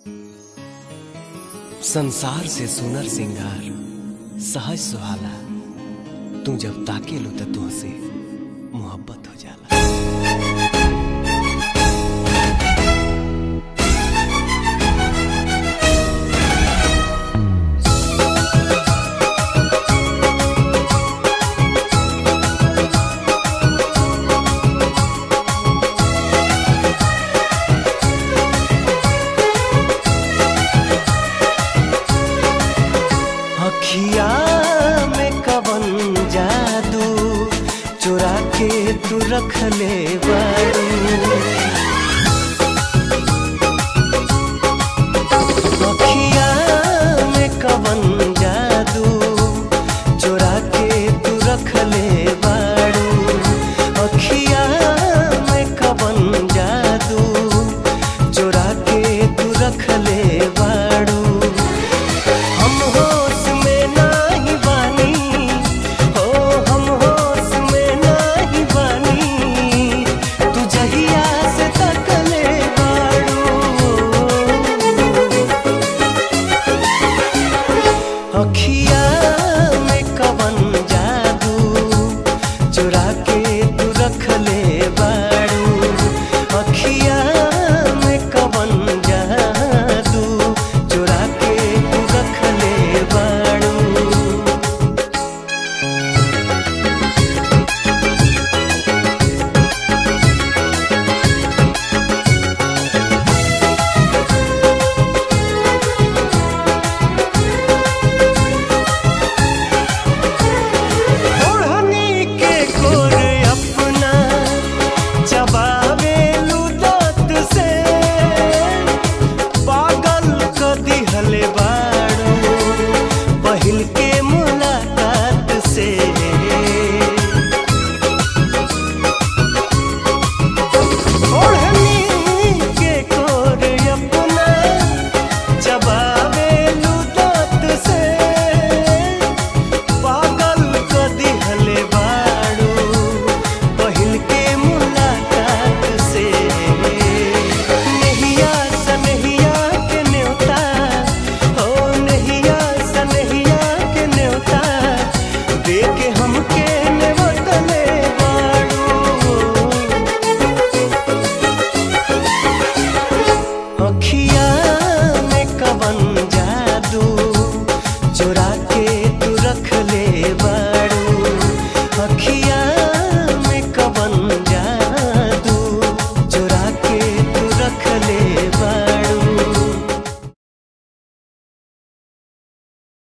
संसार से सुनर सिंगार सहज सुहाला तू जब ताके लो त तुहसे मोहब्बत हो जाला अखिया में कवन जादू चुरा के तू रख ले बारू अखिया में कवन जादू चुरा के तू रख ले बारू अखिया में कवन जादू चुरा के तू रख ले बारू हम होश में नाही बानी हो हम होश में नाही बानी तू जहिया से तकले बाड़ू अखिया में कवन जादू चुरा के तू रख ले बाड़ू अखिया में कवन जादू चुरा के तू रख ले बाड़ू ओढ़नी के गोर अपना चबावे लुदत से पागल क दिहले बाड़ू पहिल के मुलाकात से ओढ़नी के गोर अपना चबावे लुदत से पागल क दिहले बाड़ू पहिल के मुलाकात से नहिया सनहिया के न्योता हो नहिया सनहिया के न्योता दे के हमके नेवतले बाड़ू अखिया